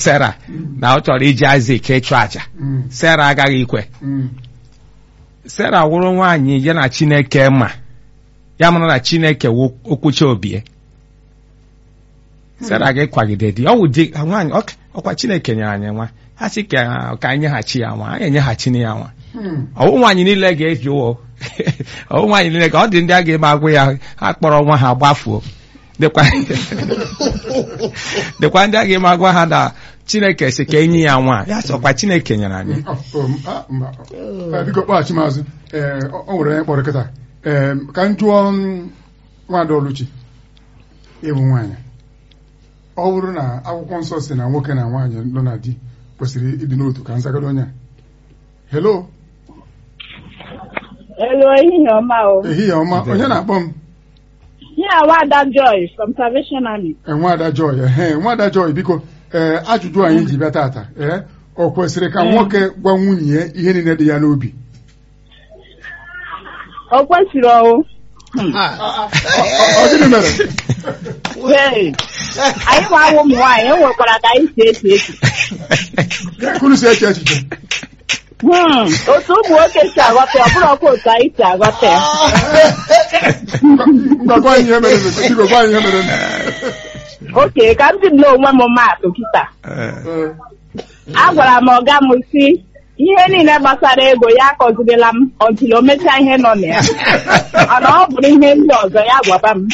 Sera na ọ chọrọ iji Isaac ịchụ àjà Mm. Sera agaghị ikwe Mm. Sera wụrụ nwaanyị ya na Chineke ma ya mara na Chineke wụ okwucha obie Sera ga-ịkwagide di ọ wụ di nwaanyị ọ- ọkwa Chineke nyere anyị nwa ha sị ka ka anyị nyeghachi ya nwa anyị enyeghachina ya nwa Mm. ọwụ nwaanyị niile ga-eji ụwọ ọwụ nwaanyị niile ka ọ dị ndị a ga-eme agwụ ya ha kpọrọ nwa ha gbafuo dịkwa dịkwa ndị a ga-eme agwa ha na Chineke si ka enyi ya nwa ya sọkwa Chineke nyere anyị Oh, oh, ah, mba. Eh, biko kpọghachi m azụ ee ọ ọ nwere onye kpọrọ kịta ee ka m jụọ m nwaada Oluchi ịbụ nwaanyị ọ bụrụ na akwụkwọ nsọ si na nwoke na nwaanyị nọ na di kwesịrị ịdị n'otu ka nzagoro onye a helo Hello, ehihie ọma o. ehihie ọma onye na-akpọ m Yeah, Wada Joy from Salvation Army. Eh, nwaada Joy ehe nwaada Joy biko ee ajụjụ anyị ji bịa tata ee ọ kwesịrị ka nwoke gwa nwunye ya ihe niile dị ya n'obi O kwesịrị o. Ọ- ọ gịnị mere Hey, anyị nwa awụ ụmụ nwaanyị enwekwara ka anyị si eche eche. kunu si eche echiche Hmm, otu ụmụ nwoke si aghọta ya, ọ bụrụ ọkwa otu anyị si aghọta ya. ngwa gwa anyị ihe mere biko gwa anyị ihe mere Oke, ka m dị m n'onwe m maatụ kịta. Ee. Agwara m ọga m si ihe niile gbasara ego ya akọzirila m ọtụl o mechaa ihe nọ na ya. Mana ọ bụrụ ihe ndị ọzọ ya gwaba m.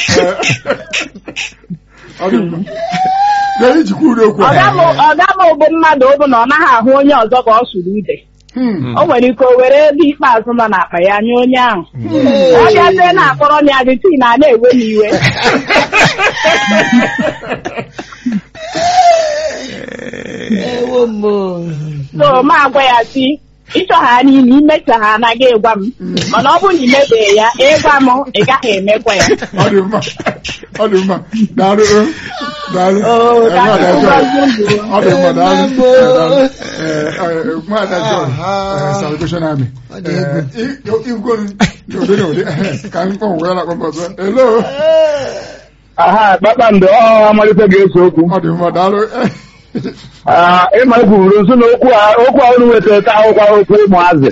Ọ dị mma. Bịa ijikwa uri okwu a. Ọga m ọga m bụ mmadụ bụ na ọ naghị ahụ onye ọzọ ka ọ sụrụ ude. Hmm. o nwere ike o were ebe ikpeazụ nọ n'akpa ya nye onye ahụ ọ bịazie na-akpọrọ m ya dị tii na na-ewe m iwe ewo mo so ma agwa ya si ịchọ ha n'ime imecha ha anaghị ịgwa m mana ọ bụrụ na imebeghị ya ịgwa m ị gaghị emekwa ya Ọ dị mma. Ọ dị mma. Daalụ. eh. Daalụ. Oo, Eh, ka Nwaada Chukwu Joy. gọzie unu. Ọ dị mma. Daalụ. Mbo. Eh, daalụ. Eh, eh, Nwaada Joy. Aha. eh, Salvation Army. Ọ dị egwu. Eh, i- igwuru n'ụdị n'ụdị. Eh, Ka m kpọọ wee na-akpọ m ọzọ. Hello. aha kpakpando ọ amalite ga-eso okwu Ọ dị mma. Daalụ. Eh, Ah, ịma kwuru nso na okwu a okwu a unu wetara taa akwụkwọ okwu ụmụazị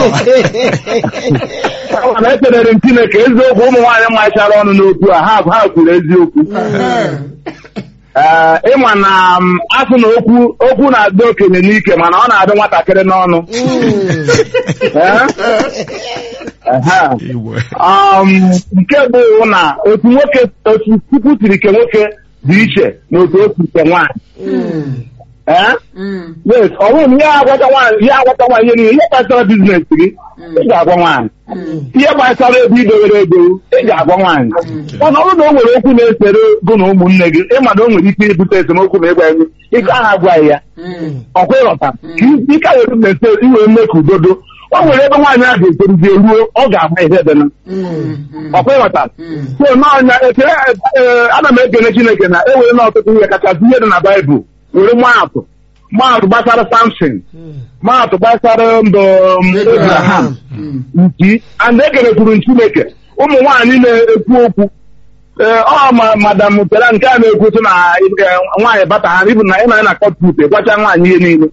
Kama na ekelere m Chineke eziokwu ụmụ nwaanyị machara ọnụ n'okwu a ha ha kwuru eziokwu eh, Ee, ịma na m, asụ na okwu okwu na-adị okenye n'ike mana ọ na-adị nwatakịrị n'ọnụ Ee? Aha. Igwe. Um, nke bụ na otu nwoke otu Chukwu siri ke nwoke dị iche na otu o siri ke nwaanyị Ee? mm, yes ọ bụrụ na ihe agwata nwaanyị ihe agwata nwaanyị niile ihe gbasara biznes gị ị ga-agwa nwaanyị ihe gbasara ego idowere ego ị ga-agwa nwaanyị mana ọ bụrụ na o nwere okwu na-esere gụ na ụmụnne gị ịma na o nwere ike ibute esemokwu ma ịgwa ya ike aha agwaghị ya mm, ọkwa ịghọta ka ike were mmese iwere mme ka udodo o nwere ebe nwaanyị ahụ ga-etoruzie ruo ọ ga-agba ihe ebe na mm, mm, ọkwa ịghọta mm. so n'ọnya ekele ee, ana m ekele Chineke na e were na ọtụtụ ihe kachasị ihe dị na Baịbụl were maatụ maatụ gbasara Samson maatụ gbasara mbụ Abraham Mm. nchi and ekerekwuru m Chineke ụmụ nwaanyị na-ekwu okwu ee ọ ma madam tera nke a na-ekwutu na eh, nwaanyị bata ha ibu na ị na na kọtput gwacha nwaanyị ihe niile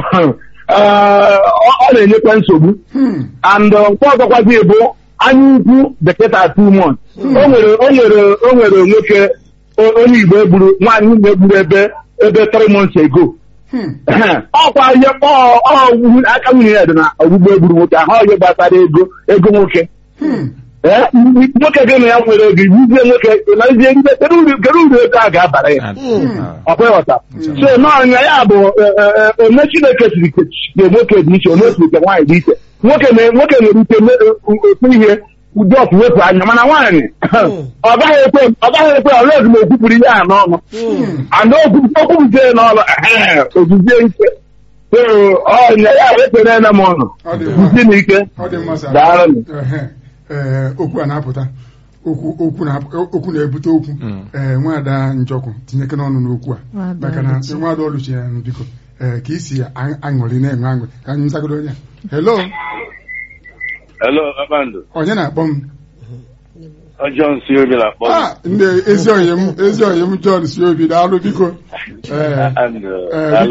Ee, ọ ọ na-enyekwa nsogbu Hmm. and uh, nke ọzọkwazi bụ anya ukwu beketa two months o nwere o nwere o nwere nwoke o- onye Igbo egburu nwaanyị Igbo egburu ebe ebe three months ago Hmm. ọkwa ihe ọ ọ wu- aka nwunye ya dị na ogbugbo egburu nwoke ahụ ọ ihe gbasara ego ego nwoke Hmm. Ee, nwoke gị na ya nwere ego ibuzie nwoke ịlazie ndị kedu uru kedu uru ego a ga-abara ya ọkwa ịghọta so n'ọnya ya bụ eh, eh, eh, ome Chineke siri ke ke nwoke dị iche ome siri ke nwaanyị dị iche nwoke na- nwoke nwere ike me- otu ihe ụdị ọkụ wepụ anya mana nwaanyị ọ gaghị ekwe ọ gaghị ekwe ọla ezi ma o kwupụrụ ihe a n'ọnụ ana okwuzie n'ọnụ ehe, ozuzie ike so ọnya ya ekpere na m ọnụ Ọ dị mma. kwuzie n'ike Ọ dị mma sir. Daalụ. Ehe. Ee, okwu a na-apụta okwu okwu na okwu na-ebute okwu ee nwaada njọkụ tinyeke n'ọnụ n'okwu a Nwaada maka na Oluchi. nwaada ọlụchi ya biko ee ka isi a- aṅụrị na-enwe aṅụrị ka anyị zagodo onye a. hello Hello, Kpakpando. onye na-akpọ m John si obi na-akpọ m. Ah, ndị ezi oyi m ezi oyi m John si obi daalụ biko ee And, uh, Eh, daalụ.